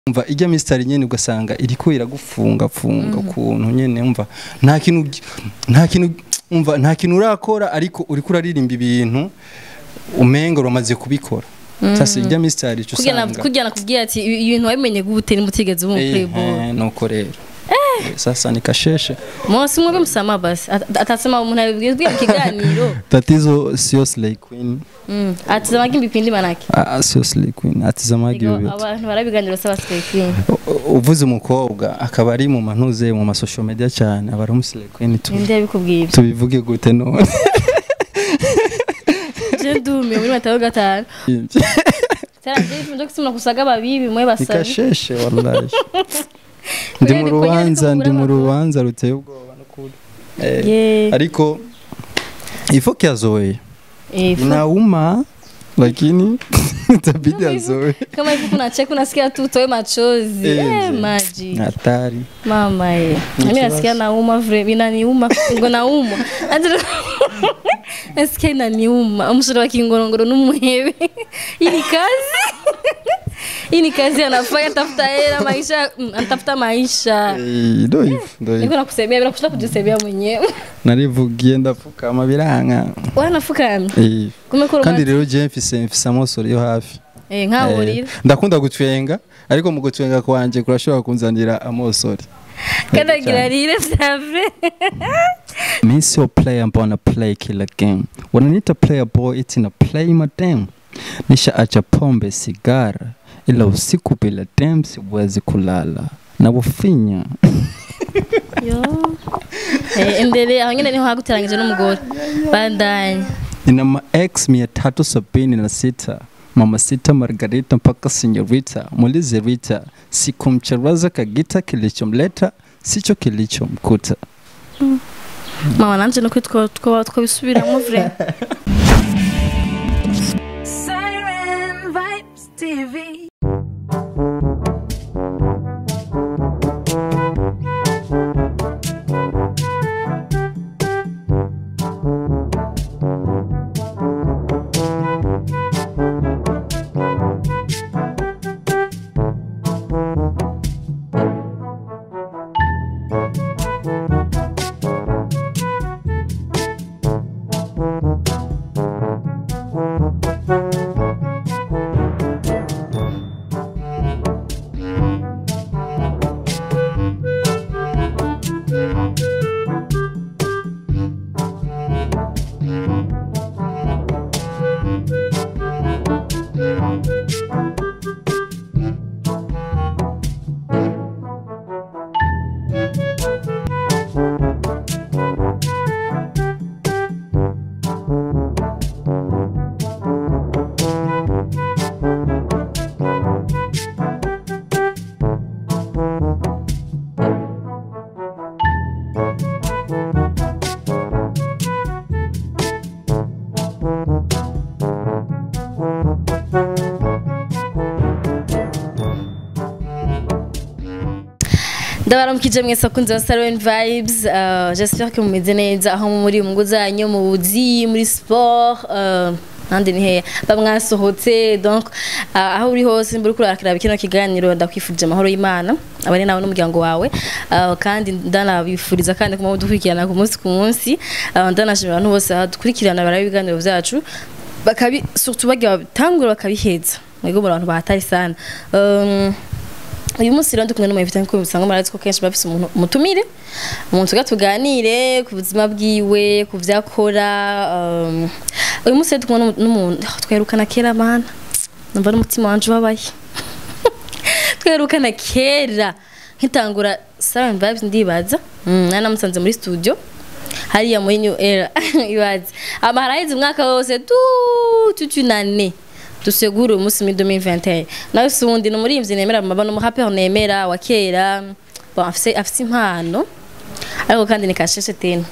umva ijya misitari nyene ugasanga iriko iragufunga funga ukuntu nyene umva nta kintu nta kintu umva nta kintu urakora ariko uriko uraririmba ibintu umenga uramaze kubikora sasa ijya misitari cyo kugira usanga kugira nakubwira ati ibi- ibintu wabimenye gute nimutigeze ubu Eh, playboy eh, nuko rero sasa nikasheshe Mwasi mwebe msama basi At- atasema umuntu abibwiye mu kiganiro tatizo sio slay queen Mm. atazamaga ibipindi manake ah, sio slay queen atizamaga Ego, ibyo abantu barabiganiro saba slay queen U- uvuze umukobwa akaba ari mu mantuze mu masocial media cyane aba ari umuslay queen tu- ninde yabikubwiye ibyo tubivuge gute none je ndumiye muri matayo gatanu taranje ifunze kusumuna kusaga babibi mwe basabi nikasheshe wallahi ndi mu Kweli, rubanza kweli, ndi mu kubura rubanza ruteye ubwoba n'ukuri Eh, Yeah. ariko ifo kiazoe Eh, fu- inauma lakini itabidi azoe kama hivi kuna cheki unasikia tu utoe machozi Eh, eh, mzee. maji hatari mama ye Ni mimi kibazo. nasikia nauma vile inaniuma ngo nauma Ati- nasikia inaniuma umusore wa kingorongoro n'umuhebe hii ni kazi hii ni kazi anafanya tafuta hela maisha mm, anatafuta maisha Eh, ndo hivyo ndo niko hivyo nakusemea bila kushinda kujisemea mwenyewe narivugiye ndapfukama biranka wanafukamye Eh, kumekora kandi rero je mfise mfise amosoro yo hafi eh nkaho Eh, urira ndakunda gutwenga ariko mu gutwenga kwanje kurashobora kunzanira amosori kanagira rire vya vrai Mi sio player ambao ana play kila game. Wananiita player boy eti na play madem. Nisha acha pombe sigara, ila usiku bila dem siwezi kulala. Na bufinya yo eh endele aho nyene niho haguteranyije n'umugore bandanye nina ma ex mia tatu sabini na sita mama sita Margarita mpaka senyorita muulize Rita, sikumcharaza kagita, kilichomleta sicho kilichomkuta. mama nanje nukuri two- two- twabisubiramwo vrai Siren Vibes TV. ndabaramukije mwese akunze ba Salon Vibes uh, j'espère que mumeze neza aho muri mu ngo zanyu mu buzi muri sport uh, nandi ni heya bamwasohotse donc uh, aho uri hose mburi kurakira kino kiganiro ndakwifurije amahoro y'Imana abane nawe n'umuryango wawe uh, kandi ndanabifuriza kandi kuma dukurikirana ku munsi ku munsi uh, ndanashimira abantu bose dukurikirana barabe ibiganiro vyacu bakabi surtout bagira batangura bakabiheza mwego muri abantu bahatari sana um, uyu munsi rero ndi kumwe n'umuntu nk'uko musanga murazi ko kenshi bafise umuntu umutumire umuntu tuga tuganire ku buzima bwiwe ku vyo akora um, uyu munsi rero ndi kumwe n'umu- n'umuntu ah, twerukana kera mana numva n'umutima wanje ubabaye twerukana kera nkitangura Seven Vibes ndibaza mm, nari namusanze muri studio hariya muri New Era ibaze ama haraheze umwaka wose tu toute une année dusegura uyu munsi muri 2021 nawe si wundi ni umuririmbyi nemera maba n'umuhaperi nemera wa kera bon afise afise impano ariko kandi ni kasheshe tena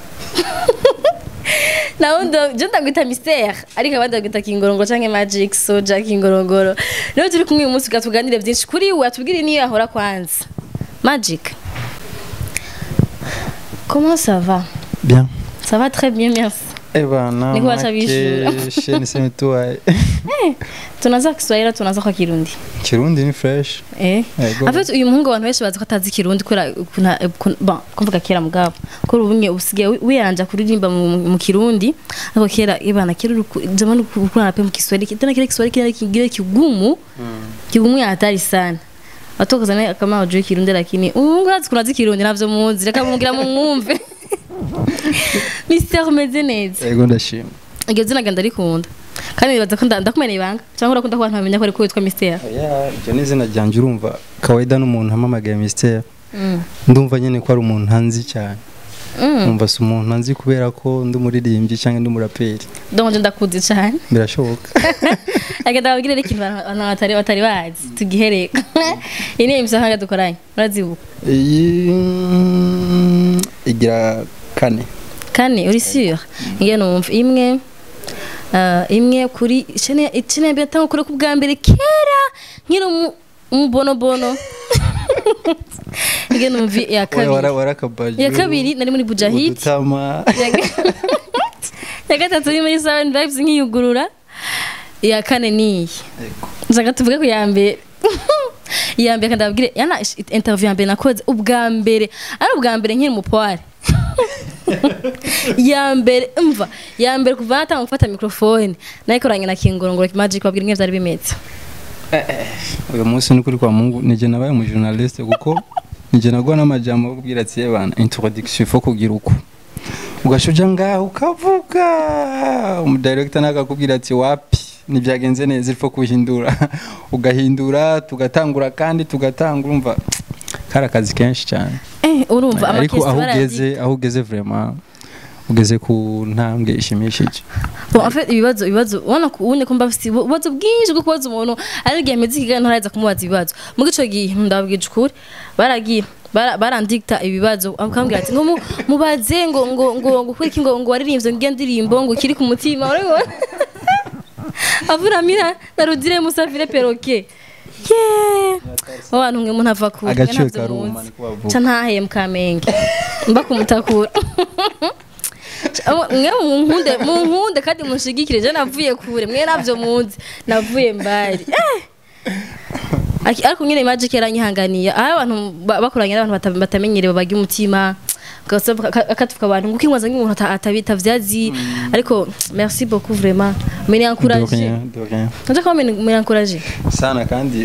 nawe ndo je ndagwita mystère ariko abandi bagwita kingorongoro canke magic soja kingorongoro rero turi kumwe uyu munsi ugatuganire vyinshi kuri we atubwire niyo yahora kwanza magic comment ça va Bien. ça va très bien merci ebana Niko baca bishura. makeshe niseme tuwaye tunaza Kiswahili tunaza kwa Kirundi kirundi ni fresh eh Ego. en fait uyu muhungu abantu benshi bazi ko atazi Kirundi kubera kuna kun- bon kumvuga kera mugabo ko ubunye usigaye wi- wiyanja kuririmba mu, mu Kirundi ariko kera ibana kera uruku- jamani ukuna pe mu Kiswahili tena kile Kiswahili kile kingine kigumu kigumu ya hatari sana watoka sana kama wajui Kirundi lakini umungu azi kunazi Kirundi navyo muzi reka mugira mu mwumve Mr umeze neza ego ndashima iryo zina genda rikunda kandi nibaza ko nda- ndakumena ibanga cyangwa urakunda ko abantu bamenya ko ariko witwa Mr oya iryo ni izina ryanje urumva kawaida n'umuntu ampamagaye mystère mm. ndumva nyene ko ari umuntu ntanzi cyane mm. numva si umuntu nzi kubera ko ndi umuririmbyi cyangwa ndi umuraperi donc nje ndakuzi cyane birashoboka agenda babwire rero ikintu abantu abantu batari batari bazi tugihereka iyi ni emission hanga dukoranye urazibuka iyi mm, igira kane kane uri sûr ngiye numva imwe uh, imwe kuri chene chene yatanga kure ku bwa mbere kera nkiri mu umubonobono ngiye numva ya kabiri warakabaje ya kabiri nari muri bujahid udutama ya ga- ya gatatu ni muri seven vibes nkiyugurura iya kane niyi nshaka tuvuge ku ya mbere iya mbere kandi ababwire yana ish- interview ya mbere nakoze ubwa mbere ari ubwa mbere nkiri mupoire ya mbere mva ya mbere kuva natanga gufata mikrofone nayikoranye na kingorongoro magic babwira ingene vyari bimeze uyu munsi ni kuri kwa mungu nije nabaye umu journaliste kuko nije nagwa n'amajambo kubwira ati yebana introduction faut kugira uko ugashuja ngaho ukavuga umudirector nakakubwira ati wapi ntibyagenze neza ilfo kuhindura ugahindura tugatangura kandi tugatanga urumva kari akazi kenshi cyane eh urumva ariko amakesi aho barayandika. ugeze aho ugeze vraiment ugeze ku ntambwe ishimishije Bon, en fait ibibazo ibibazo ubona ko ubonye ko mbafite ibibazo bwinshi bwo kubaza umuntu ari igihe meze ikiganiro ntaraza kumubaza ibibazo mu gico gihe ndabwije ukuri baragiye bara- barandikta ibibazo akambwira ati ngo mu- mubaze ngo ngo ngo ngo kwiki ngo ngo waririmbye ngiye ndirimbo ngo kiri ku mutima urabibona avura mira narudire musafire peroke ye abantu mwe umuntu ava kure Agaciro mwe ntavyo karuma, muzi. niko bavuga. ca ntahaye mukamenge mba kumutakura mwe munkunde munkunde kandi munshigikire je navuye kure mwe navyo muzi navuye mbari Eh! Aki- ariko nyine magic yaranyihanganiye aho abantu ba- bakoranye n'abantu bata- batamenyerewe bagira umutima ugasaba- aka- akatuka abantu ngo ukimwaza nk'umuntu ata- atabita vyazi ariko merci beaucoup vraiment mene de encouragé rien de rien nje ko mene encouragé sana kandi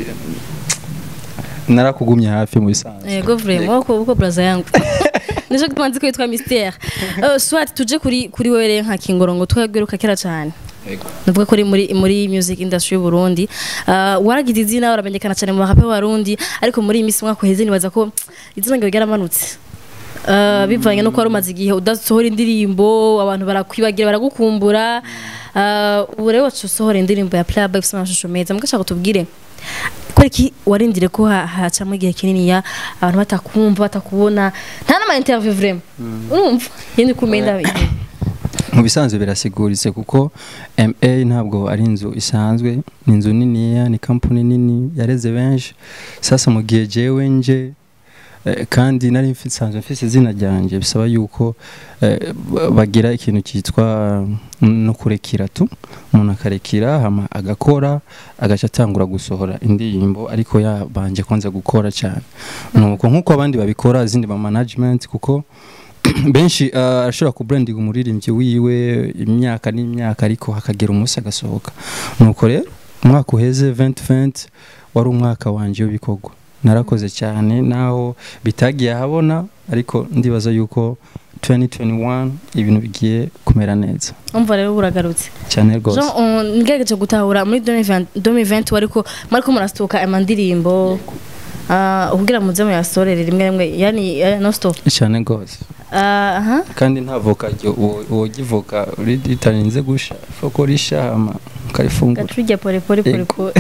narakugumye hafi mu bisanzwe yego vraiment uko uko braza yangu nijo tumanzi ko yitwa mystère uh, swat tuje kuri kuri wewe rero nka kingorongo twagweruka kera cyane Yego. navuga ko uri muri muri music industry y'u Burundi uh, waragize izina uramenyekana cyane mu barape b'abarundi ariko muri iyi minsi mwaka uheze nibaza ko izina ryawe ryaramanutse Uh, bivanye no wari umaze igihe udasohora indirimbo abantu barakwibagira baragukumbura uh, ubu rero wacu usohora indirimbo ya playback ifite amashusho meza mugashaka kutubwire kubera iki warindire ko ha- hacamo igihe kinini ya abantu batakumva batakubona nta n'ama interview vraiment urumva yindi kumenda mu bisanzwe birasiguritse kuko MA ntabwo ari inzu isanzwe ni inzu niniya ni kampani nini yareze benshi sasa mu gihe jewe nje eh, kandi nari mfi- nsanzwe mfise izina ryanjye bisaba yuko eh, ba- bagira ikintu cyitwa mm, no kurekira tu umuntu akarekira hama agakora agaca atangura gusohora indirimbo ariko yabanje kwanza gukora cyane nuko nk'uko abandi babikora izindi ba management kuko benshi uh, arashobora kubrandinga umuririmbyi wiwe imyaka n'imyaka ariko hakagera umunsi agasohoka nuko rero umwaka uheze 2020 wari umwaka wanje w'ibikorwa narakoze cyane naho bitagiye ahabona ariko ndibaza yuko 2021 ibintu bigiye kumera neza umva rero buragarutse cyane rwose Jean on ngerageje gutahura muri 2020 2020 ariko mariko murastuka amandirimbo ah kugira muze muyasorere rimwe rimwe yani eh, no stop cyane rwose Ah, aha kandi nta voka wogivoka ritarinze gusha foko risha hama ukarifungura gaturya pole pole pole Yego. pole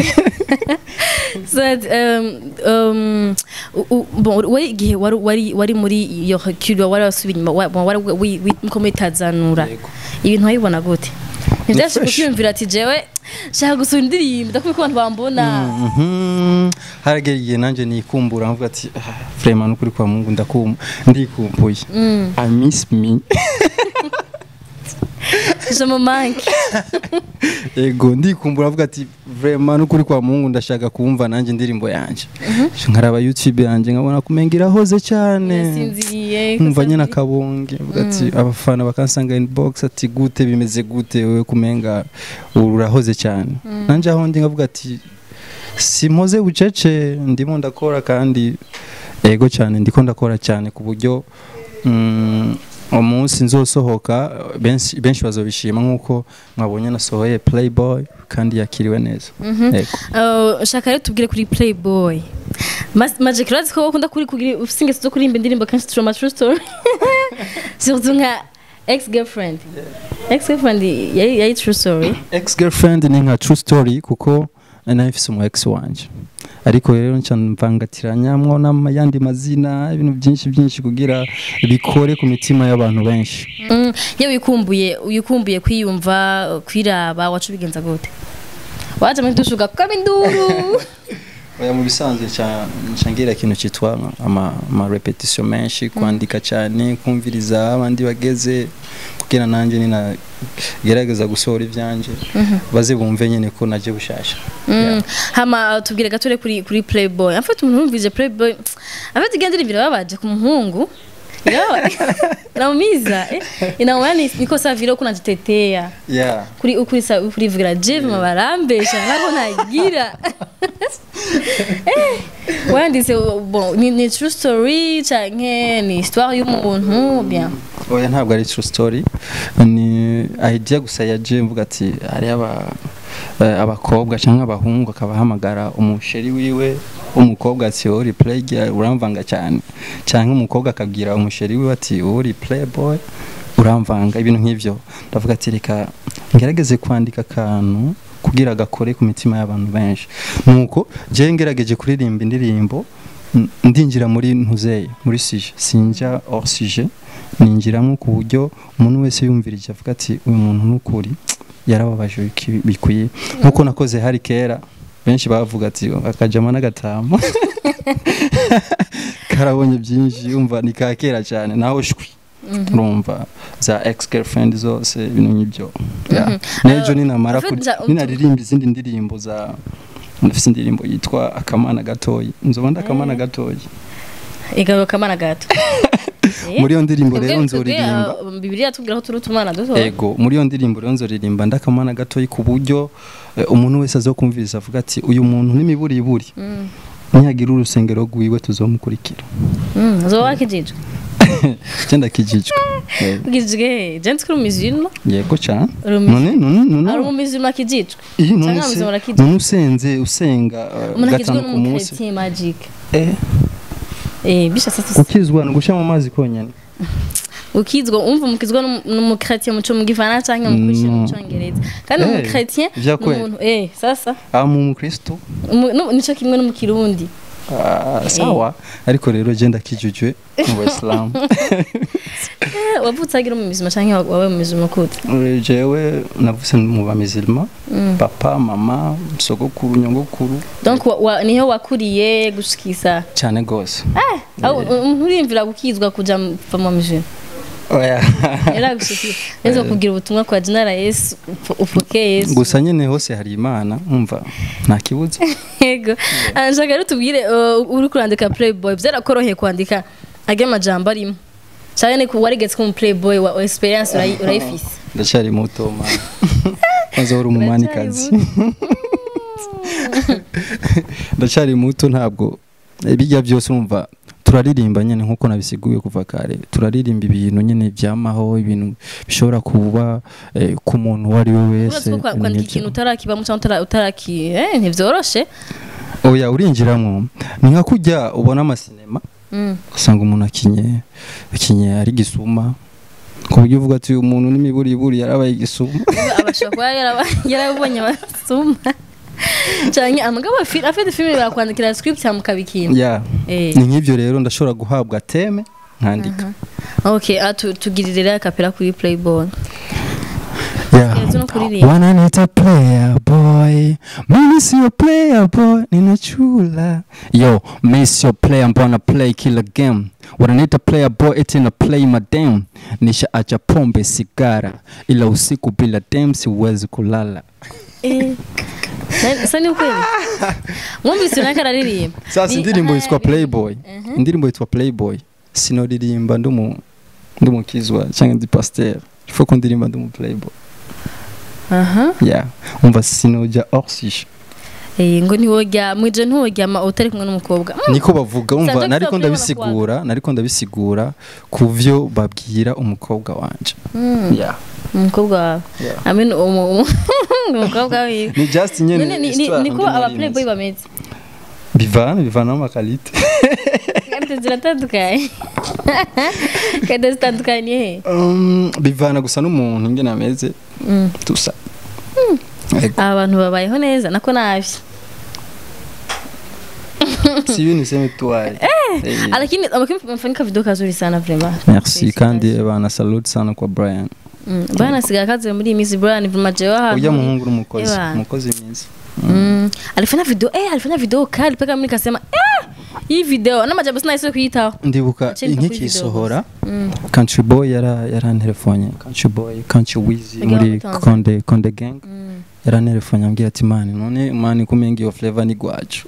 so um, um, u- u- bon wari igihe wari wari wari muri iyo kiro wari wasubiye inyuma wa- wari wi- wi- muko mitazanura Yego. ibintu wabibona gute ntibyashe fresh. kukiyumvira ati jewe shaka gusura indirimbo ndakubwiye ko abantu bambona Mhm. haragera igihe nanjye nikumbura nkavuga ati "Ah, vraiment nukuri kwa mungu ndakum ndikumbuye i miss me je mu manke ego ndikumbura avuga ati vraiment n'ukuri kwa mungu ndashaka kumva nanjye indirimbo yanjye nkaraba youtube yanjye nkabona kumenga irahoze cyane yasinziriye nkumva nyine akabonge avuga ati abafana bakansanga inbox ati gute bimeze gute wewe kumenga urahoze cyane nanjye aho ndi nkavuga ati simpoze bucece ndimo ndakora kandi ego cyane ndiko ndakora cyane ku buryo mm, umunsi nzosohoka benshi benshi bazobishima nk'uko mwabonye nasohoye playboy kandi yakiriwe neza Ego. Uh, shaka rero tubwire kuri playboy Mas- magic urazi ko ukunda kuri kugira ufite ingeso zo kuririmba indirimbo kenshi true true story surtout nka ex girlfriend ex girlfriend yari yari true story ex girlfriend ni nka true story kuko nari mfise umu ex wanje ariko rero nca mvangatiranyamwo n'ayandi mazina ibintu byinshi byinshi kugira bikore ku mitima y'abantu benshi Mm, iyo wikumbuye wikumbuye kwiyumva kwiraba wacu bigenza gute waje muri dushe ugakama induru oya mu bisanzwe nca nca ngira ikintu cyitwa ama, ama repetition menshi kwandika cyane kumviriza abandi bageze kugira nanjye nina gerageza gusohora ivyanje baze bumve nyene ko naje bushasha Mm, hama tubwire gature kuri kuri playboy afite umuntu wumvise playboy afite igendera imbere babaje ku muhungu Yo, inaumiza eh? inauma ni niko saa vile uko najitetea yeah. kuri ukuri sa kuri vugira Jeff mabarambesha nako nagira eh wanditse bon ni, ni true story canke ni histoire y'umuntu bien oya ntabwo ari true story ni idea gusa yaje mvuga ati hari aba eh, abakobwa cyangwa abahungu akabahamagara umusheri wiwe umukobwa ati uri play girl uramvanga cyane cyangwa umukobwa akabwira umusheri wiwe ati uri playboy uramvanga ibintu nk'ivyo ndavuga ati reka ngerageze kwandika akantu kugira gakore ku mitima y'abantu benshi nuko je ngerageje kuririmba indirimbo n- ndinjira muri ntuzeye muri sije sinjya hors sije ninjiramo ku buryo umuntu wese yumvirije avuga ati uyu muntu n'ukuri yarababaje biki- bikwiye nk'uko nakoze hari kera benshi bavuga ati akajama n'agatama karabonye byinshi yumva ni ka kera cyane naho shwi urumva za ex girlfriend zose ibintu nk'ibyo Yeah. n'ejo ninamara en fait, kuri- ja- utu- ninaririmba izindi ndirimbo za ndafise indirimbo yitwa akamana gatoyi nzoba ndi akamana gatoyi igabo kamana gato Eh? muri iyo ndirimbo Twebwe- rero twebwe, nzoririmba uh, bibiliya tubwira ko turi utumana duto ego muri iyo ndirimbo rero nzoririmba ndakamana gatoyi ku buryo eh, umuntu wese azokumviriza avuga ati uyu muntu n'imiburiburi Mm. nihagira urusengero rwiwe tuzomukurikira Mm, zoba wakijijwe cyenda kijijwe Eh, ugijwe je nzi ko uri umuzima yego cyane Uri umu- none none none ari umuzima kijijwe iyi none cyangwa se muzima urakijijwe none usenze usenga eh, umuntu akijwe gatanu ku munsi n'umukretiye magic eh eh bisha sasa gukizwa ni ugushyira mu mazi konyine ukizwa umva umukizwa n'umukretiye muco mu givana cyangwa mu kwishira mu No. cyongereza kandi Eh, umukretiye vya kweli. umuntu eh sasa aba mu mukristo umu- no- nico kimwe no mu kirundi Ah, sawa ariko rero je ndakijijwe mu basilamu Eh, wavutse agira mu mizima cyangwa wabaye mu mizima kute jewe navuse mu bamizilima papa mama sogokuru nyogokuru donc wa- wa- niho wakuriye gushikisa cyane gose aho umuntu urimvira gukizwa kuja mu- kuva mu mizima oya yaragushikira neza kugira ubutumwa kwa General Yesu upf- upfokeye Yesu gusa nyene hose hari imana umva nta kibuza yego Ah, nshaka rero tubwire uh, uri kurandika playboy byarakoroheye kwandika age majambo arimo cyane ni ku warigetse ko mu playboy wa wa experience urayi- urayifise ndacyari muto ma maze uri umumanikazi ndacyari muto ntabwo bijya byose umva turaririmba nyine nkuko nabisiguye kuva kare turaririmba ibintu nyine byamaho ibintu bishobora kuba eh, ku muntu uwo ari we wese Uretse ko kwa- kwandika n'ibyo. ikintu utarakibamo cyangwa utara- utaraki eh ntivyoroshe oya urinjiramo ni nka kujya ubona amasinema Mm. usanga umuntu akinye akinye ari gisuma ku buryo uvuga ati uyu muntu n'imiburiburi yarabaye igisuma abashobora kuba yaraba- yarabonye abasuma cyane amagabo afi- afite filime barakwandikira script cyangwa mukabikinda ya eh ni nk'ibyo rero ndashobora guhabwa teme nkandika okay ah, tu- tugirire rero akapera kuri playboy Hageze no kuririmba. wananita player boy mimi sio player boy ninachula yo mi sio player mbona play kila game wananita player boy eti na play madam nishaacha pombe sigara ila usiku bila dem siwezi kulala Eh. Na- Sa ni ukweli mwumvise unaka araririmba sasa Ni- indirimbo aha, yitwa playboy indirimbo yitwa playboy sinoririmba ndumu ndumukizwa cyangwa ndi pasteur ifo ko ndirimba ndumu playboy aha yeah umva sinoja orsisha Eh, ngo ntiwojya mwije ntiworyama utari kumwe n'umukobwa Mm, niko bavuga umva Sanjak nariko Top ndabisigura nariko ndabisigura ku vyo babwira umukobwa wanje mm, yeah umukobwa wawe yeah amen umu- umu- umukobwa wiwe ni just nyene None ni- ni- histoire niko ndi aba nari playboy nzi. bameze bivana bivana n'amakalite kandi ziratandukanye kandi zitandukanye he Um, bivana gusa n'umuntu ingene ameze Mm. tusa Ego. aba bantu babayeho neza nako nabi si ibintu niseme tuwaye Eh. lakini amefanyika video kazuri sana vraiment merci kandi bana salute sana kwa Brian Mm, bana siga kazi muri iyi Miss Brian vraiment jewe ahantu ujya muhungu n'umukozi Ebana. umukozi mwiza Mm, alifanya video eh alifanya video kali paka mimi nikasema eh hii video na majambo sina isiyo kuitaho ndibuka Acheni kuri nkikisohora Mm. country boy yara yarantelefone country boy country wizi Agira muri mutanza. konde konde gang Mm. yarantelefone ambwira ati mani none mani kumenga iyo flavor ni gwacu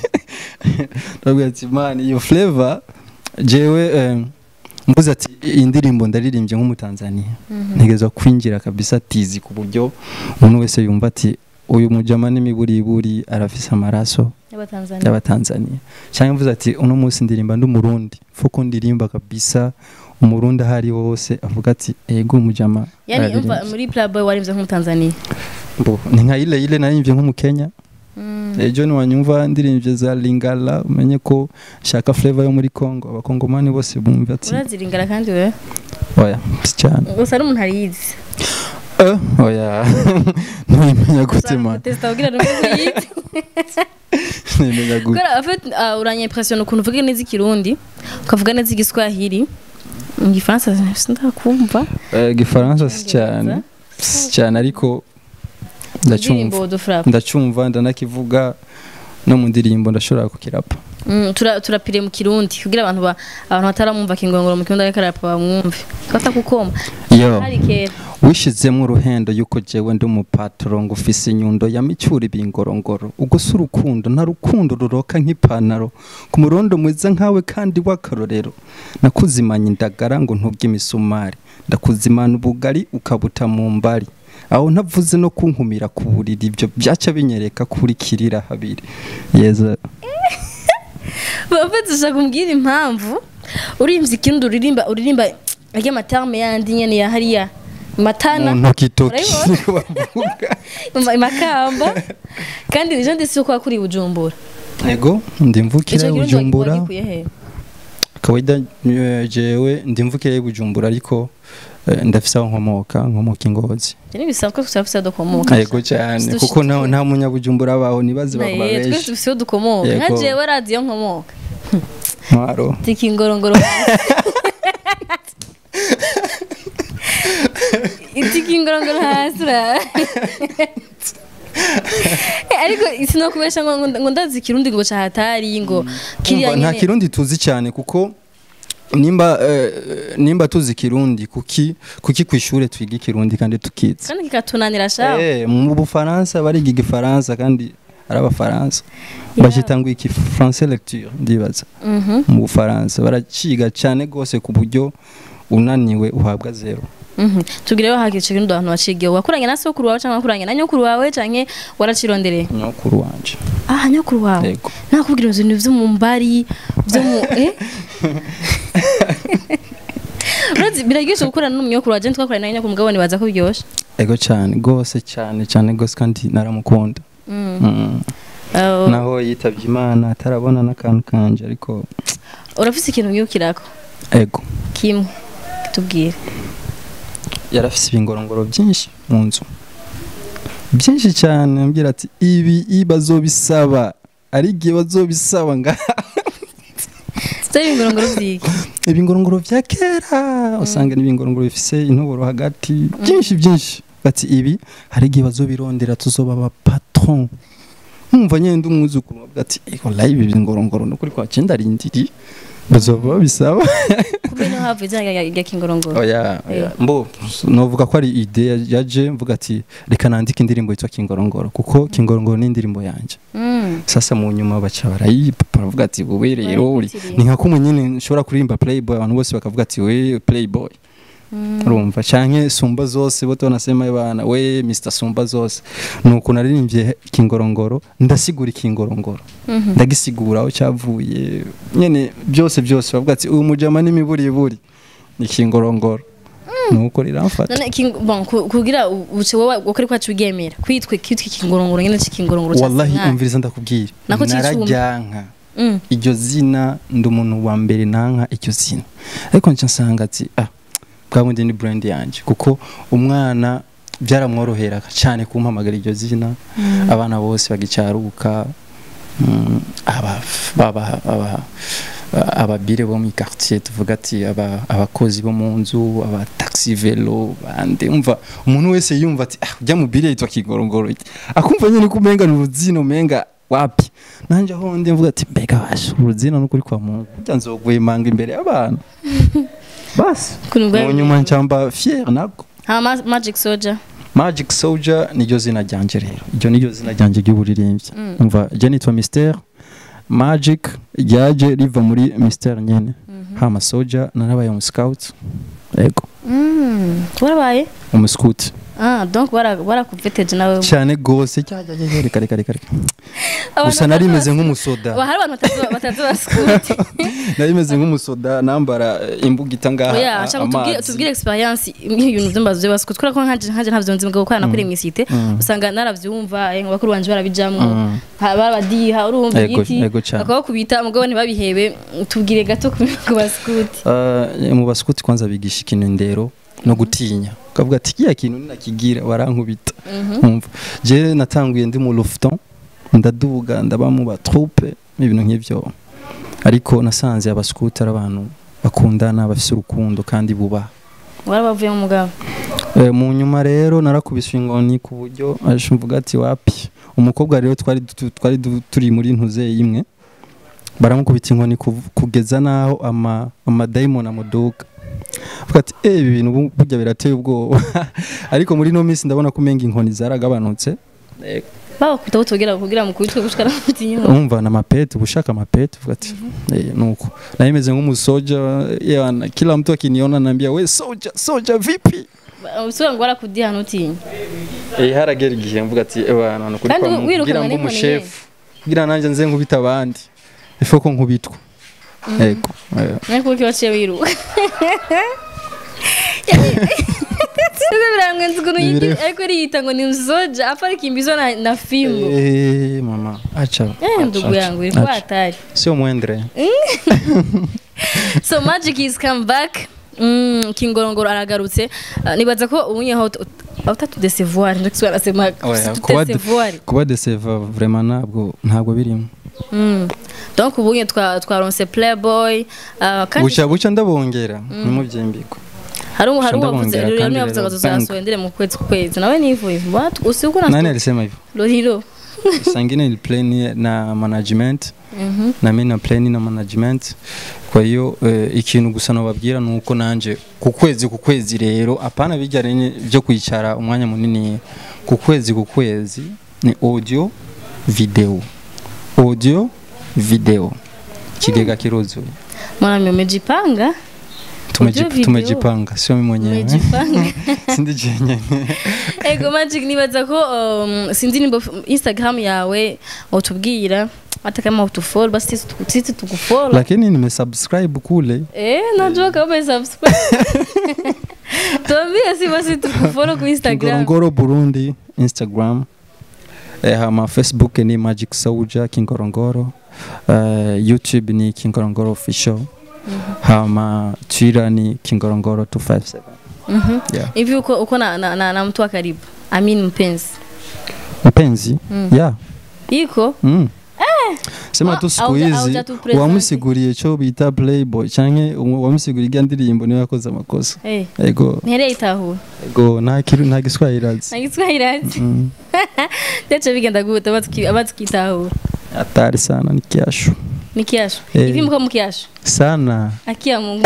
ndabwira ati mani iyo flavor jewe eh, mvuze ati iyi ndirimbo ndaririmbye nk'umutanzania ntegerezwa kwinjira kabisa tizi ku buryo umuntu wese yumva ati uyu mujama n'imiburiburi arafise amaraso y'abatanzania y'abatanzania cyangwa mvuze ati uno munsi ndirimba ndi umurundi fuko ndirimba kabisa umurundi aho ari hose avuga ati ego umujama yani araririmbye." umva muri Playboy warimze nk'umutanzania Mbo, ni nka ile ile naririmbye nk'umukenya Mm. ejo niwanyumva ndirimbye za lingala umenye ko shaka flavor yo muri congo abakongomani bose bumva ati uraziringara kandi we oya si cyane gusa ari umuntu arizi Eh, oya ntibimenya gute man testa kugira ngo uyizi ntibimenya gute Kubera en fait uh, uranyimpression ukuntu uvuga neza ikirundi ukavuga neza igiswahili mu gifaransa sindakumva Eh, igifaransa si cyane si cyane ariko ndacyumva indirimbo dufrapa ndacyumva ndanakivuga no mu ndirimbo ndashobora kukirapa Mm, tura turapire mu kirundi kugira abantu ba abantu bataramumva kingongoro mu kirundi ariko arapa bamwumve kata kukoma yo hari kera wishizemo uruhendo yuko jewe ndi umupatoro ngo ufise inyundo ya micyura ibingorongoro ubwo si urukundo nta rukundo ruroka nk'ipantaro ku murondo mwiza nkawe kandi w'akarorero nakuzimanya indagara ngo ntubye imisumari ndakuzimana ubugari ukabuta mu mbari aho ntavuze no kunkumira ku buriri ibyo byaca binyereka kuri kirira habiri yeza bafite ushaka kumbwira impamvu uririmba ikirundi uririmba uririmba arya matarme yandi nyene ya hariya matana mu ntoki Urabibona? niko bavuga Ima- imakamba kandi ejo ndetse ko wakuriye bujumbura ego ndi mvukira ico kirundi bujumbura wagikuye he kawaida eh, jewe ndi mvukira i bujumbura ariko eh, ndafise aho nkomoka nkomoka ingozi Je nibisanzwe ko turafise dukomoka yego cyane Dushitse- kuko nta nta munyabujumbura abaho nibaze Na bakaba ye, twese benshi dufise dukomoka nka Yego. jewe radiyo nkomoka ntwaro tikingorongoro itikingorongoro hasi ura ariko sinokubesha ngo ngo- ngo ndazi ikirundi ngo cahatari ngo kiriya Umva, nta nyene kirundi tuzi cyane kuko nimba eh, nimba tuzi kirundi kuki kuki ku ishuri twiga ikirundi kandi tukizi kandi kikatunanira shaho eh mu bufaransa bariga igifaransa kandi ari abafaransa Yeah. bashita ngo iki français lecture ndibaza Mhm, mu bufaransa baraciga cyane rwose ku buryo unaniwe uhabwa zero mhm. tubwire aho hakica ikirundi abantu bacigiye wakuranye na sokuru wawe canke wakuranye na nyokuru wawe canke waracirondereye nyokuru wanje ah nyokuru wawe yego nakubwira ibintu vyo mu mbari vyo mu eh urazi biraryoshe gukorana n'umunyokuru waje twakoranye na nyokuru mugabo nibaza ko biryoshe ego cyane rwose cyane cyane rwose kandi naramukunda Mm. Mm. Uh, naho yitabye imana atarabona n'akantu kanje ariko urafise ikintu wiyukirako ego kimwe tubwire yarafise ibingorongoro byinshi mu nzu byinshi cyane ambwira ati ibi i bazobisaba ari igihe bazobisaba nga sitari ibingorongoro vyiki ibingorongoro vya kera usanga n'ibingorongoro bifise intoboro hagati byinshi byinshi bati ibi hari igihe bazobirondera tuzoba aba patron nkumva nyine ndi umwuzukuru bavuga ati ego live ibi ngorongoro nukuri kwa cyenda rindiri bazoba babisaba kumbe no havu izina rya rya kingorongoro oya oya. Eh. mbo novuga ko ari ide yaje mvuga ati reka nandike indirimbo yitwa kingorongoro kuko kingorongoro ni indirimbo yanjye Mm. sasa mu nyuma baca barayipa baravuga ati wowe rero uri ni nka kumwe nyine nshobora kuririmba playboy abantu bose bakavuga ati we playboy urumva canke sumba zose bote banasema bana we Mr Sumba zose nuko naririmbye kingorongoro ndasigura ikingorongoro ndagisigura aho cyavuye nyene byose byose bavuga ati uyu mujama n'imiburiburi ni kingorongoro nuko riramfata none king- bon ku- kugira u- uce wowe ukuri kwacu wigemera kwitwe kwitwa ikingorongoro nyene c'ikingorongoro ca wallahi Senkani. umviriza ndakubwira Nako cicuma. narajyanka Mm. iryo zina ndi umuntu wa mbere nanka iryo zina ariko nca nsanga ati ah bwa bundi ni brand yanjye kuko umwana byaramworohera cyane kumpamagara iryo zina abana bose bagicaruka mm, aba aba aba ababire bo mu quartier tuvuga ati aba abakozi bo mu nzu aba taxi velo bande umva umuntu wese yumva ati ah ujya mu bire yitwa kigorongoro akumva nyine ko umenga ni uruzino umenga wapi nanje aho ndi mvuga ati mbega washa uruzino n'ukuri kwa Mungu burya nzogwemanga imbere y'abantu basi Ukuntu bwari mu nyuma ncamba fier nako hama Ma- magic soldier Magic Soldier niryo zina ryanje rero iryo niryo zina ryanje ry'uburirimbyi Mm. umva je nitwa Mystère Magic ryaje riva muri Mystère nyene hama Soldier narabaye umu scout yego Mm. warabaye umu scout ah donc bara barakuveteje nawe cyane gose cyajya reka reka reka reka gusa nari meze nk'umusoda Aba hari abantu batatu batatu ba scout nari meze nk'umusoda nambara eh, imbugita ngaha oya a- nshaka tubwire amazi. tubwire experience y'ibintu by'ambazo bya scout kubera ko nkaje nkaje ntavyo nzi mugabo kwana kuri mwisite Mm. usanga naravyumva eh, ngo bakuru banje barabijamwo Mm. ha- barabadiha urumva Ego- igiti ego cane. bakabakubita mugabo ntibabihebe tubwire gato ku ku ba scout Uh, mu baskuti kwanza bigisha ikintu indero no gutinya ukavuga ati kiya kintu ninakigira warankubita umva je natanguye ndi mu lufton ndaduga ndaba mu batroupe ibintu nk'ivyo ariko nasanze abaskuti ari abantu bakundana bafise urukundo kandi bubaha warabavuye mu mugabo Eh, mu nyuma rero narakubiswe inkoni ku buryo aje mvuga ati wapi umukobwa rero twari du- twari du- turi muri ntuze imwe baramukubita inkoni kuv- kugeza naho ama amadayimoni amuduga avuga ati eh ibi bintu bu- burya birateye ubwoba ariko muri no minsi ndabona ko umenga inkoni zaragabanutse babakubita butogera kugira mu kubitwe gushikara mutinyuma umva na mapete ubushaka mapete uvuga ati eh nuko naye meze nk'umusoja yana kila mtu akiniona ananiambia we soja soja vipi usubira ngo barakudiha nutinya Eh haragera igihe mvuga ati ewa none kuri Kandi kwa wirukanwa kugira ngo n'inkoni umushefu kugira nanjye nze nkubita abandi ifo ko nkubitwa yego eh, ariko uko waciye wiruka birangenze ukuntu yigi Ibirefu. ariko riyita ngo ni msoja apa arikimbizwa na, na fimbo eh mama acha eh acha, ndugu acha, yangu ilikuwa acha. hatari sio mwendre so magic is come back Mm, kingorongoro aragarutse Ah, nibaza ko ubunyeho utatudesevoir ndakiswa nasema Oya, kuba de- tudesevoir kuba deseva vraiment ntabwo ntabwo birimo Mm. donc ubunye twa twaronse playboy ah, kandi buca buca ndabongera nimubyimbiko hari hari Shanda uwavuze bongera rero kandi niwe yavuze ngo rero tuzasohora mu kwezi ku kwezi nawe nivuye what usiku na nani alisema hivyo Loriro sangine ni plan na management na mimi na plan na management kwa hiyo eh, ikintu gusa nababwira nuko nanje ku kwezi ku kwezi rero apana bijya rene byo kwicara umwanya munini ku kwezi ku kwezi ni audio video audio video kigega kiruzuye mwana umejipanga Tumeji- Audio, video. tumejipanga sio mimi mwenyewe umejipanga sindi jenyene ego magic nibaza ko um, sinzi nimba instagram yawe utubwira hata kama utufollow basi sisi tuku- sisi tukufollow lakini nimesubscribe kule eh najua kama umesubscribe tuambie si basi tukufollow ku instagram Kingorongoro Burundi Instagram eh, hama Facebook ni Magic Soldier Kingorongoro eh, YouTube ni Kingorongoro official hama Twitter ni Kingorongoro 257 Mhm. yeah. hivi uko uko na, na, na, na mtu wa karibu amin mpenzi mpenzi Mm. yeah iko mm. sema Ah, tu siku auja- hizi auja tu present. wamusiguriye cyo bita playboy canke umu- wamusiguriye irya ndirimbo niwe yakoze amakosa Eh, ego ntihereye itahura ego nta kiru nta giswahili azi nagiswahili ati Mm. ndetse bigenda gute abatukitahura hatari sana ni kiasho ni kiasho Eh. hivi mko mkiasho sana akia Mungu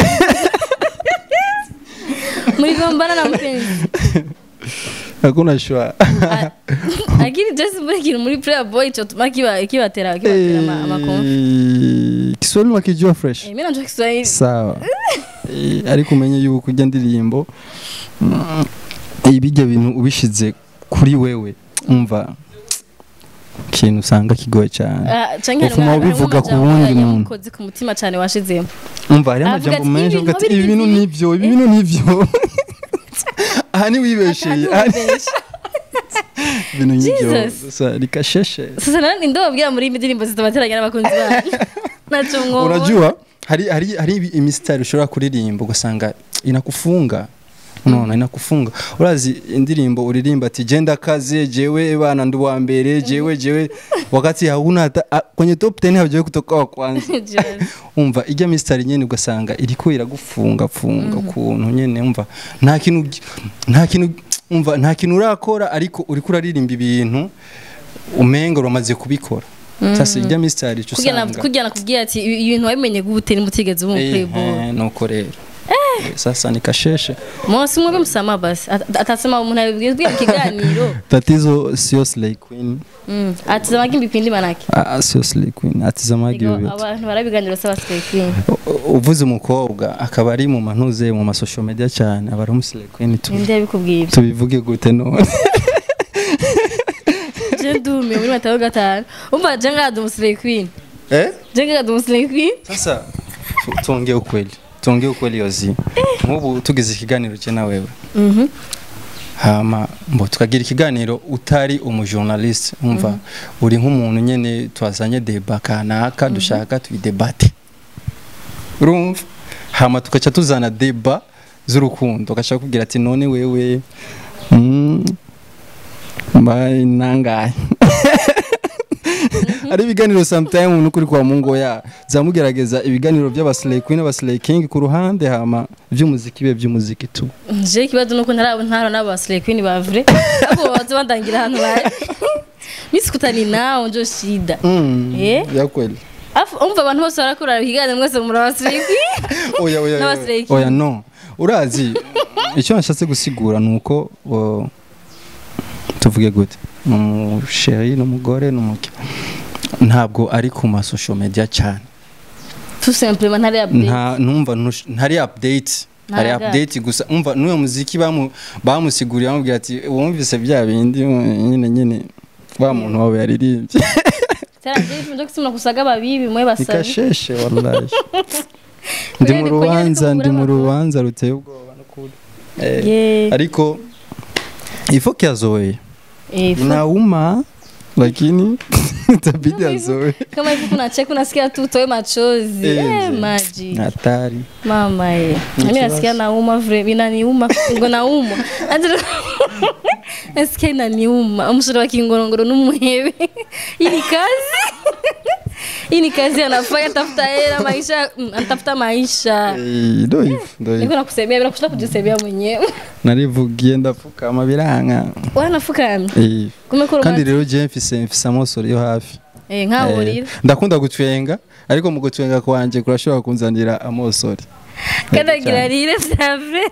mligombana na mpenzi hakuna shwa lakini just muri kintu muri playboy cyo tuma kiba kibatera kibatera ama- amakomfi Eh, kiswahili wakijua fresh Eh, mimi najua Kiswahili sawa Eh, ariko umenye yuko ujya ndirimbo mm, ibijya bintu ubishize kuri wewe umva ikintu usanga kigoye cyane Ah, canke Ufuma harimo- ubivuga harimo ku amajambo wundi ya- muntu. yamukoze ku mutima cyane washizemo umva hariho Avuga amajambo ati, menshi "Ibi uvuga ati bintu ibi bintu biri nivyo ibi bintu nivyo aha ni wibesheye aha ni- ibintu nk'ibyo Jesus. gusa rikasheshe sasa nani ndo babwira muri iyi ndirimbo zitabateranya n'abakunzi banyu naco mwobo unajua hari hari hari ibi- imisitari ushobora kuririmba ugasanga inakufunga none inakufunga urazi indirimbo uririmba ati genda kaze jewe bana ndi wa mbere jewe jewe wakati hauna hata a- kwenye top 10 haujawahi kutoka wa kwanza umva ijya misitari nyene ugasanga iriko iragufunga funga ukuntu nyene umva nta kintu nta kintu umva nta kintu urakora ariko uriko uraririmba ibintu umenga uramaze kubikora sasa ijya misitari ico kugira usanga kugira nakubwiye ati ibi- ibintu wabimenye gute nimutigeze ubu playboy Eh, nuko rero Eh, sasa nikasheshe Mosi mwe msama basi At- atasema umuntu abibwiye mu kiganiro tatizo sio slay queen Mm, atizamaga ibipindi manake Ah, sio slay queen atizamaga Ego, ibyo bintu. abantu barabiganiro saba slay queen U- u- uvuze umukobwa akaba ari mu mantuze mu masocial media cyane aba ari umu slay queen tu- ninde yabikubwiye ibyo tubivuge gute none je ndumiye muri matayo gatanu umva je ngada umu slay queen eh je ngada umu slay queen sasa tu- tuongee ukweli tuongee ukweli yozi nk'ubu tugize ikiganiro cye na wewe Mhm. hama mbo tukagira ikiganiro utari umujournaliste umva uri nk'umuntu nyene twazanye deba kanaka dushaka tuyidebate urumva hama tugaca tuzana deba z'urukundo ugashaka kubwira ati none wewe mm, mbaye nangahe ari ibiganiro sometime umuntu kuri kwa mungo ya zamugerageza ibiganiro by'abaslay queen n'abaslay king ku ruhande hama by'umuziki bibe by'umuziki tu je ikibazo nuko ntara ntara n'aba slay queen ba vrai abo baza bandangira ahantu bari misikutani nao njo shida mm, Eh? ya kweli afu umva abantu bose barakura ikiganiro mwese muri aba slay queen oya oya N'abaslay oya king. oya no urazi icyo nashatse gusigura ni uko o, tuvuge gute ni umusheri n'umugore n'umuke ntabwo ari ku masocial media cyane tout simplement ntari update nta numva ntush- ntari update hari Ntaga. update gusa umva n'uwo muziki bamu bamusiguriye bamubwira ati wumvise bya bindi mm, nyine nyine wa muntu wawe yaririmbye Taraje ifunzo kusema kusaga babibi mwe basabi nikasheshe wallahi ndi mu Kweli, rubanza kweli, ndi mu kweli, rubanza ruteye ubwoba n'ukuri Eh, Yeah. ariko ifo kiazoe Eh, fu- inauma lakini itabidi azoe kama hivi kuna cheka unasikia tu utoe machozi Eh, eh, mzee. maji hatari mama eh Ni mimi kibazo. nasikia nauma vile inaniuma ngo nauma Ati- nasikia inaniuma umusore wa kingorongoro n'umuhebe hii ni kazi hii ni kazi anafanya tafuta hela maisha mm, anatafuta maisha Eh, ndo hivyo ndo niko hivyo nakusemea bila kushinda kujisemea mwenyewe narivugiye ndapfukama biranga wanafukamye Eh, kumekora kandi rero je mfise mfise amosoro yo hafi eh nkaho Eh, urira ndakunda gutwenga ariko mu gutwenga kwanje kurashobora kunzanira amosori kanagira rire vya vrai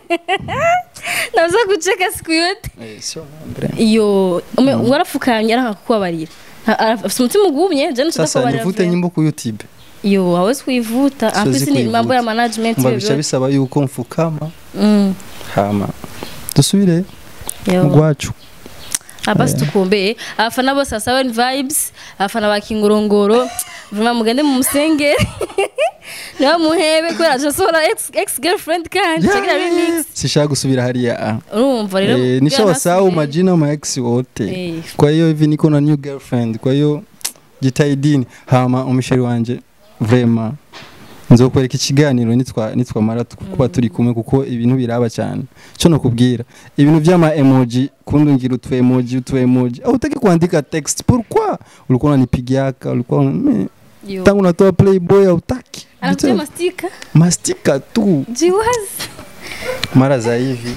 naweza kucheka siku yote Eh, sio mambre. iyo ume warafukamye aranga kukubabarira Ha- afite umutima ugumye je sasa ntukubabarira nivute nyimbo ku youtube iyo hawezi kuivuta Siwezi ampisi ni kuivuta. mambo ya management mba hivyo bica vyote. bisaba yuko mfukama Mm, hama dusubire yo. mugwacu hapa situkumbeye abafana bose ba Sawen vibes abafana ba kingorongoro vraiment mugende mu musengere niba muhebe kubera asohora ex, ex girlfriend kandi chagira remix sishaka gusubira hariya ah. urumva rero Eh, nisha wasahau majina ma ex wote Eh. kwa hiyo hivi niko na new girlfriend kwa hiyo jitahidini hama umsheri wanje vrema nzokwereka ikiganiro nitwa nitwamara kuba turi kumwe kuko ibintu biraba cyane cyo nakubwira ibintu by'ama emoji kundungira utu emoji utu emoji au utaki kuandika text pourquoi ulikuwa unanipigiaka ulikuwa me- Yo. tangu natoa playboy hautaki anakutia mastika mastika tu jiwazi mara za hivi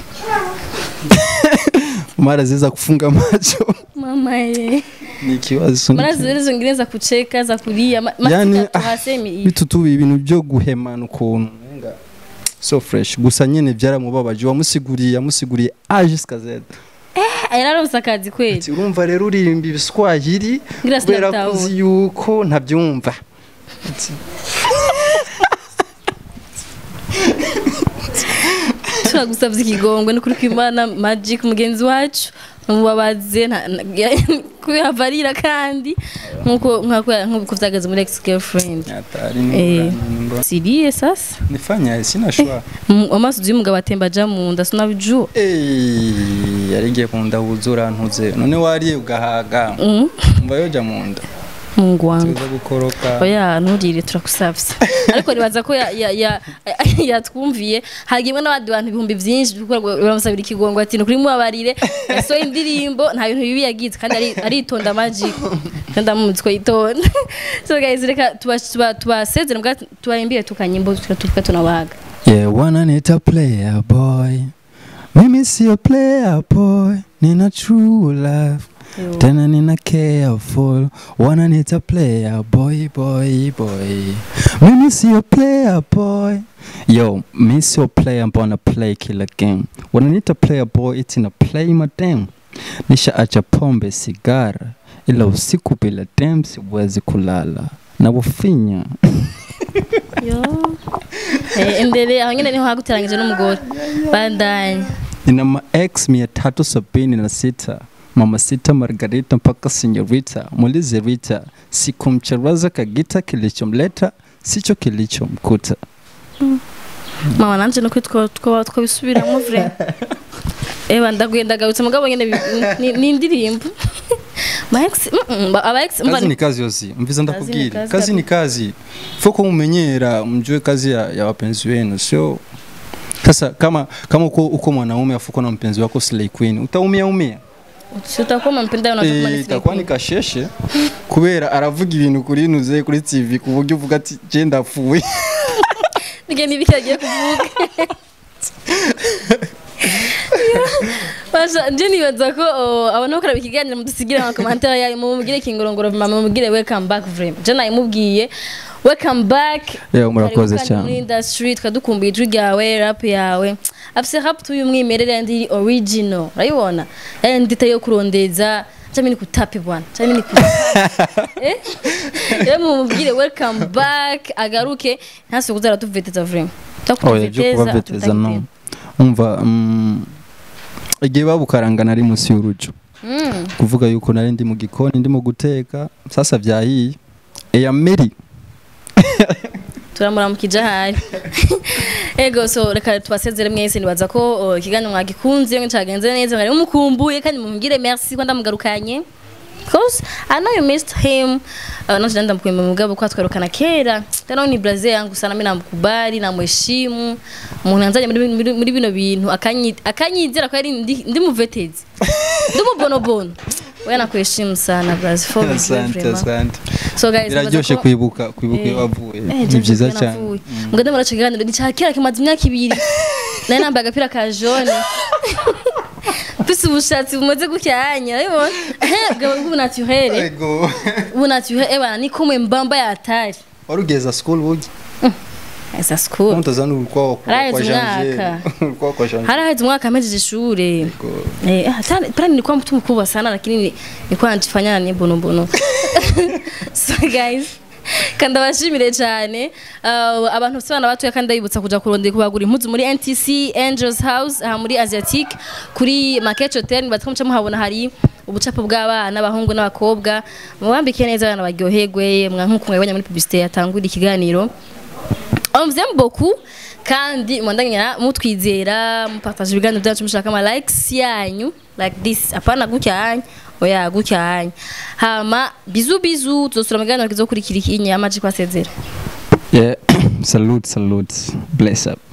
mara ziweza kufunga macho mama ye ni ikibazo mara zile zingine za kucheka za kulia ma- Yani, mastika ah, tuhasemi hivi bitu tu ibintu byo guhemana ukuntu umenga so fresh gusa nyene byaramubabaje wamusiguriye yamusiguriye a jusqu'à z yararonse akazi kweli ati urumva rero uririmba ibiswahili ngira kubera sinabitaho kuzi yuko ntabyumva Ati, turagusabye ikigongwe n'ukuri kw'imana magic mugenzi wacu umubabaze nta- nta- kubera arira kandi nk'uko nk'uko- nk'uko byageze muri ex girlfriend atari Eh. nimba siriye sasa nifanya sina shwa Mu- amaso y'umugabo atemba aja mu nda sinabijua eh yarigiye kunda wuzura ntuze none wariye ugahaga Mm, umva yoja mu nda mungu wangu tuza gukoroka oya nturire turakusavye ariko nibaza ko ya- ya- ya- yatwumviye hagimwe n'abandi bantu ibihumbi byinshi kuko baramusabira ikigongo ati nukuri mubabarire yasohoye indirimbo nta bintu bibi yagize kandi ari- aritonda magic kandi amuzi ko yitonda so guys reka tuba- tuba- tubasezere mbwa tubarimbire tukanyimbo tuka tunabaga Yeah, wanna need a player boy. Mimi sio player boy, nina true love. Tena nina careful, wanna need a player boy boy boy. Mimi sio player boy. Yo, mimi sio player ambao na play kila game. Wanna need a player boy, iti na play madem. Nisha acha pombe sigara, ila usiku bila dem siwezi kulala. Na bufinya. yo Eh, endele aho nyine niho haguteranyije n'umugore bandanye nina ma ex mia tatu sabini na sita mama sita margarita mpaka senyorita muulize rita sikumcharaza kagita kilichomleta sicho kilichomkuta mama nanje no kwitwa twaba twabisubiramo vre eba ndaguye ndagarutse mugabo nyene bi- ni- ni indirimbo ma ex mm, mm, ba- aba ex mba kazi ni kazi yosi mviza ni ndakubwira kazi kazi ni kazi foko mumenyera mjue kazi ya, ya wapenzi wenu sio sasa kama kama uko, uko mwanaume afuko na mpenzi wako slay queen utaumia umia utakoma mpenda unataka Eh, kumani itakuwa ni kasheshe kubera aravuga ibintu kuri nuze kuri tv ku buryo uvuga ati je ndapfuye nige nibikagiye kuvuga Basha nje nibaza ko oh, abantu bakora ikiganiro mudusigira ama commentaire yayo mumubwire kingorongoro mama mumubwire welcome back vrem je nayimubwiye welcome back Yeah, murakoze Karibu kandi muri cyane industry twadukumbuye ijwi ryawe rap yawe afise rap tuyumwimerere ndi original urayibona ndi tayo kurondeza cyangwa ni kutapi bwana cyangwa ni kutapi eh rero mumubwire welcome back agaruke ntase kuzara tuveteza vrem oya byo kubaveteza no umva mm, igihe babukaranga nari munsi y'urujo Mm. kuvuga yuko nari ndi mu gikoni ndimo guteka sasa vyahiye eya meri turamuramukije ahari ego so reka tubasezere mwese nibaza ko oh, ikiganiro mwagikunze ngo cyagenze neza mwari mumukumbuye kandi mumubwire merci ko ndamugarukanye Cause I know you missed him. Uh, nanje ndamukumbuye mu mugabo kwa twarukana kera. Tena ni Brazil yangu sana mimi namkubali namheshimu. Umuntu yanzanye muri, muri, muri bino bintu akanyi akanyizera ko yari ndi, ndi muvetezi. Ndi mubonobono. Wewe nakuheshimu sana Brazil for real, asante vraiment. asante So guys, nibaza biraryoshe ko- kwibuka kwibuka iyo Eh. wavuye Eh, ni James byiza Bwana cyane avuye. Mugande muraca ikiganiro ni cya kera kimaze imyaka ibiri nari nambaye agapira ka jone mfise ubushatsi bumaze gucyanya urabibona ehe bwaba bw'ubu naturere ego ubu naturere ebana ni kumwe mbamba yatari warugeza school bugi esa school muntazana urukwawa kwa Haraheze Janvier umwaka. urukwawa kwa Janvier haraheze umwaka amejeje ishure Ego. Eh, ah, tani tani nilikuwa mtu mkubwa sana lakini ni- nilikuwa najifanya ni bono bono so guys kandi abashimire cyane uh, abantu bose bana batoya kandi ndabibutsa kuja kurondera kubagura impuzu muri NTC Angels House aha muri Asiatic kuri Market Hotel batwa muca muhabona hari ubucapo bw'abana abahungu n'abakobwa mubambike neza abana baryoherwe mwa nkuko mwabonye muri publicité yatangura ikiganiro on vous aime beaucoup kandi mwandanya mutwizera mupartage ibiganiro byacu mushaka ama likes yanyu like this apana gucyanya oya gucyanya hama bizu bizu tuzosura mu biganiro kizokurikira ikinya amaji kwasezera Yeah, salute salute bless up